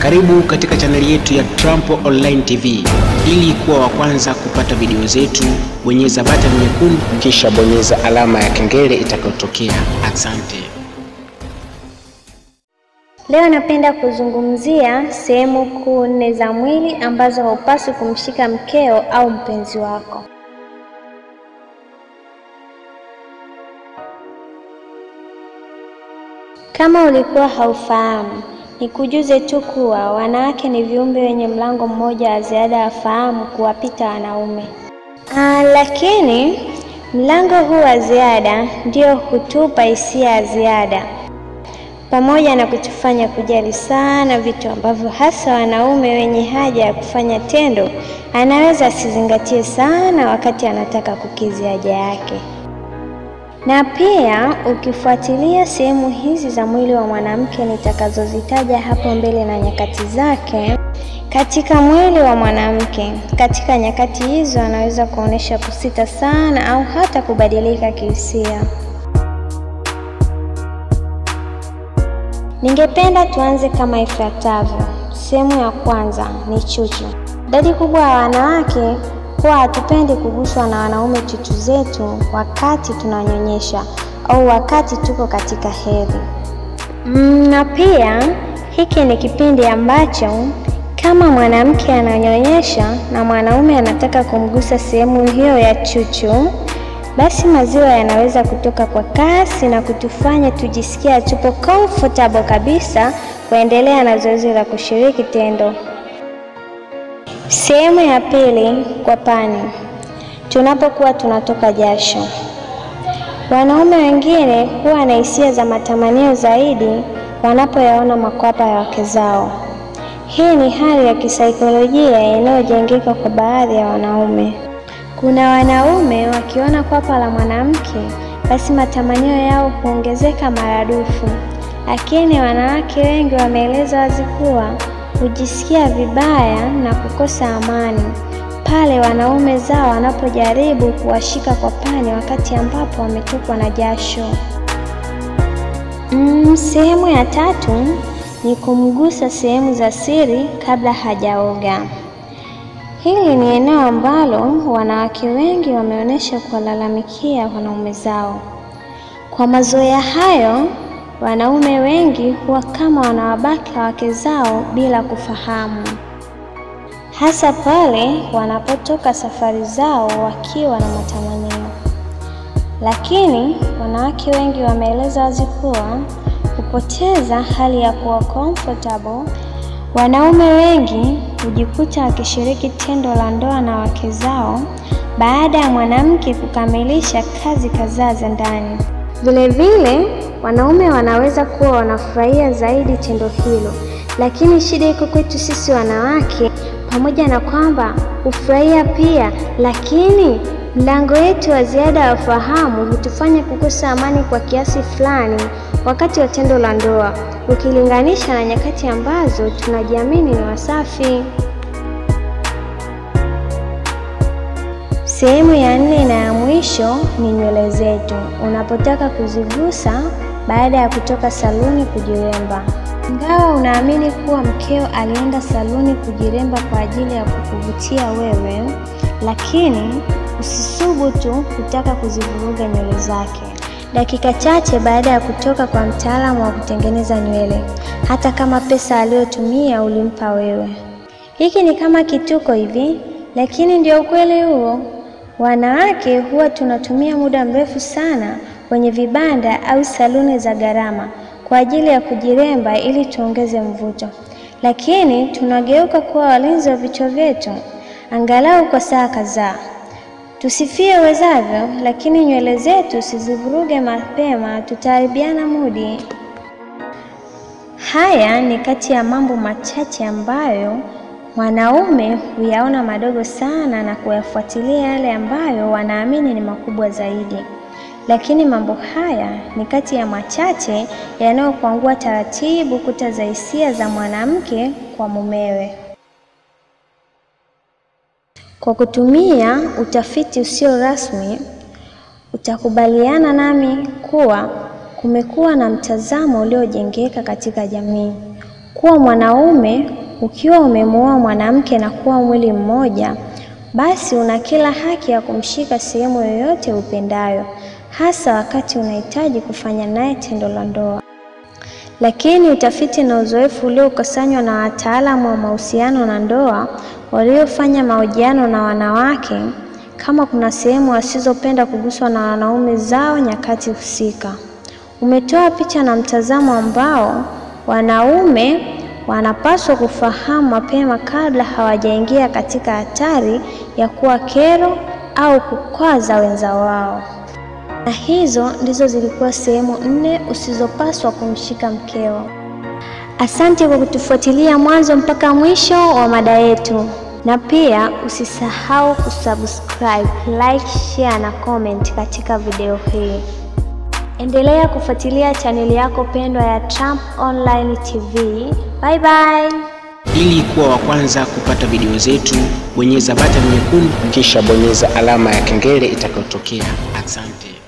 Karibu katika chaneli yetu ya Trump Online TV. Ili kuwa wa kwanza kupata video zetu, bonyeza button nyekundu kisha bonyeza alama ya kengele itakayotokea. Asante. Leo napenda kuzungumzia sehemu kuu nne za mwili ambazo haupaswi kumshika mkeo au mpenzi wako. Kama ulikuwa haufahamu, nikujuze tu kuwa wanawake ni viumbe wenye mlango mmoja wa ziada wa fahamu kuwapita wanaume. Aa, lakini mlango huu wa ziada ndio hutupa hisia ya ziada pamoja na kutufanya kujali sana vitu ambavyo hasa wanaume wenye haja ya kufanya tendo anaweza asizingatie sana wakati anataka kukidhi haja yake. Na pia ukifuatilia sehemu hizi za mwili wa mwanamke nitakazozitaja hapo mbele na nyakati zake katika mwili wa mwanamke, katika nyakati hizo anaweza kuonesha kusita sana au hata kubadilika kihisia. Ningependa tuanze kama ifuatavyo. Sehemu ya kwanza ni chuchu. Idadi kubwa ya wanawake huwa hatupendi kuguswa na wanaume chuchu zetu wakati tunanyonyesha au wakati tuko katika hedhi. Mm, na pia hiki ni kipindi ambacho kama mwanamke ananyonyesha na mwanaume anataka kumgusa sehemu hiyo ya chuchu, basi maziwa yanaweza kutoka kwa kasi na kutufanya tujisikia tupo comfortable kabisa kuendelea na zoezi la kushiriki tendo. Sehemu ya pili, kwa pani, tunapokuwa tunatoka jasho. Wanaume wengine huwa na hisia za matamanio zaidi wanapoyaona makwapa ya wake zao. Hii ni hali ya kisaikolojia inayojengeka kwa baadhi ya wanaume. Kuna wanaume wakiona kwapa la mwanamke, basi matamanio yao huongezeka maradufu, lakini wanawake wengi wameeleza wazi kuwa hujisikia vibaya na kukosa amani pale wanaume zao wanapojaribu kuwashika kwa pani wakati ambapo wametokwa na jasho. Mm, sehemu ya tatu ni kumgusa sehemu za siri kabla hajaoga. Hili ni eneo ambalo wanawake wengi wameonyesha kuwalalamikia wanaume zao. Kwa mazoea hayo, wanaume wengi huwa kama wanawabaka wake zao bila kufahamu, hasa pale wanapotoka safari zao wakiwa na matamanio. Lakini wanawake wengi wameeleza wazi kuwa kupoteza hali ya kuwa comfortable Wanaume wengi hujikuta wakishiriki tendo la ndoa na wake zao baada ya mwanamke kukamilisha kazi kadhaa za ndani. Vilevile, wanaume wanaweza kuwa wanafurahia zaidi tendo hilo, lakini shida iko kwetu sisi wanawake. Pamoja na kwamba hufurahia pia, lakini mlango wetu wa ziada wa fahamu hutufanya kukosa amani kwa kiasi fulani wakati wa tendo la ndoa ukilinganisha na nyakati ambazo tunajiamini ni wasafi. Sehemu ya nne na ya mwisho ni nywele zetu, unapotaka kuzigusa baada ya kutoka saluni kujiremba. Ingawa unaamini kuwa mkeo alienda saluni kujiremba kwa ajili ya kukuvutia wewe, lakini usisubutu kutaka kuzivuruga nywele zake dakika chache baada ya kutoka kwa mtaalamu wa kutengeneza nywele, hata kama pesa aliyotumia ulimpa wewe. Hiki ni kama kituko hivi, lakini ndio ukweli huo. Wanawake huwa tunatumia muda mrefu sana kwenye vibanda au saluni za gharama kwa ajili ya kujiremba ili tuongeze mvuto, lakini tunageuka kuwa walinzi wa vichwa vyetu angalau kwa saa kadhaa. Tusifie uwezavyo, lakini nywele zetu sizivuruge mapema, tutaharibiana mudi. Haya ni kati ya mambo machache ambayo wanaume huyaona madogo sana na kuyafuatilia yale ambayo wanaamini ni makubwa zaidi, lakini mambo haya ni kati ya machache yanayokwangua taratibu kuta za hisia za mwanamke kwa mumewe. Kwa kutumia utafiti usio rasmi, utakubaliana nami kuwa kumekuwa na mtazamo uliojengeka katika jamii kuwa mwanaume ukiwa umemuoa mwanamke na kuwa mwili mmoja, basi una kila haki ya kumshika sehemu yoyote upendayo, hasa wakati unahitaji kufanya naye tendo la ndoa. Lakini utafiti na uzoefu uliokusanywa na wataalamu wa mahusiano na ndoa waliofanya mahojiano na wanawake, kama kuna sehemu wasizopenda kuguswa na wanaume zao nyakati husika, umetoa picha na mtazamo ambao wanaume wanapaswa kufahamu mapema kabla hawajaingia katika hatari ya kuwa kero au kukwaza wenza wao. Na hizo ndizo zilikuwa sehemu nne usizopaswa kumshika mkeo. Asante kwa kutufuatilia mwanzo mpaka mwisho wa mada yetu, na pia usisahau kusubscribe, like, share na comment katika video hii. Endelea kufuatilia chaneli yako pendwa ya Trump Online TV. Bye bye. Ili kuwa wa kwanza kupata video zetu, bonyeza button nyekundu kisha bonyeza alama ya kengele itakayotokea. Asante.